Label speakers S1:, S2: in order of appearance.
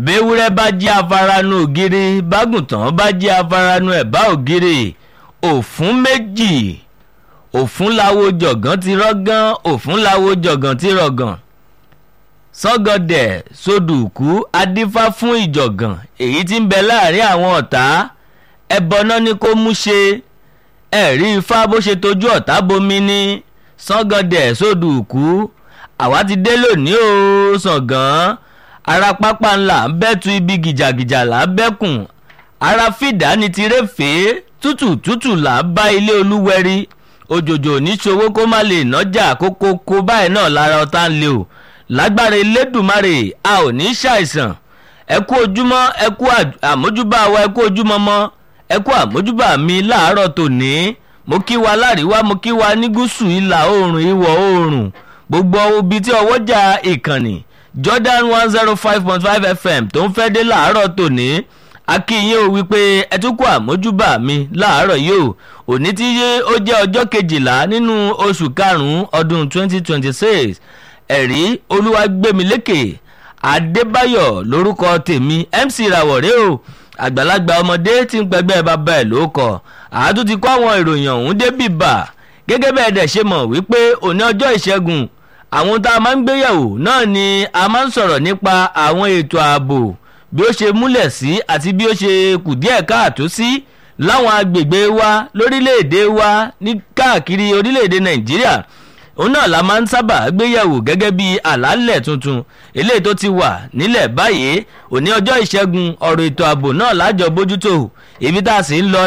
S1: béwúrẹ́ bá jí afaranu ògiri bágùntàn bá jí afaranu ẹ̀bá ògiri òfún méjì òfún láwo jọ̀gán ti rọ́gán òfún láwo jọ̀gán ti rọ̀gàn sọ́gọ̀dẹ̀ sódùkú adífá fún ìjọ̀gàn èyí tí ń bẹ láàrin àwọn ọ̀tá ẹbọ náà ni kó mú ṣe ẹ̀rí ifá bó ṣe tójú ọ̀tá bomi ní sọ́gọ̀dẹ̀ sódùkú àwa ti dé lónìí o sàngán ara pápá ńlá ń bẹ́tu ibi gìjàgìjà là ń bẹ́kùn ara fìdá ni tirẹ̀fẹ́ tútù tútù là ń bá ilé olúwẹ̀rí òjòjò níṣòwò kó má lè nájà kókó kó báyìí náà lára ọ̀tá ń lé o lágbára elédùnmarè a ò ní ṣàìsàn ẹ kú ojúmọ́ ẹ kú àmójúbà wa ẹ kú ojúmọ́ mọ́ ẹ kú àmójúbà mi láàárọ̀ tòní mo kí wa láríwá mo kí wa ní gúúsù ìlà oòrùn ìwọ̀ oòrùn gbogbo ibi tí ọwọ́jà ìkànnì Jordan one zero five point five FM tó ń fẹ́ dé láàárọ̀ tòní akínyìn ò wípé ẹ tún kú àmójúbà mi láàárọ̀ yìí o òní tí ó jẹ́ ọjọ́ kejìlá nínú oṣù karùn-ún ọdún twenty twenty six ẹ̀rí olúwàgbẹ́milékè adébáyọ̀ lórúkọ tèmi mc ìràwọ̀rẹ́ o àgbàlagbà ọmọdé tí ń pẹgbẹ́ bàbá ẹ̀ ló kọ àádú ti kó àwọn ìròyìn ọ̀hún débì bà gẹ́gẹ́ bẹ́ẹ̀ dẹ̀ ṣe mọ̀ wípé òní ọjọ́ ìṣẹ́gun àwọn tá a máa ń gbéyàwó náà ni a máa ń sọ̀rọ̀ nípa àwọn ètò ààbò bí ó ṣe múlẹ̀ sí àti bí ó ṣe kù díẹ̀ káàtó sí láwọn agbègbè wa lórílẹ̀‐èdè wa ní káàkiri orílẹ̀‐èdè nàìjíríà òun náà la máa ń sábà gbéyẹ̀wò gẹ́gẹ́ bí àlàálẹ̀ tuntun eléyìí tó ti wà nílẹ̀ báyìí òní ọjọ́ ìṣẹ́gun ọ̀rọ̀ ètò ààbò náà lájọ bójútó ibi tá a sì ń lọ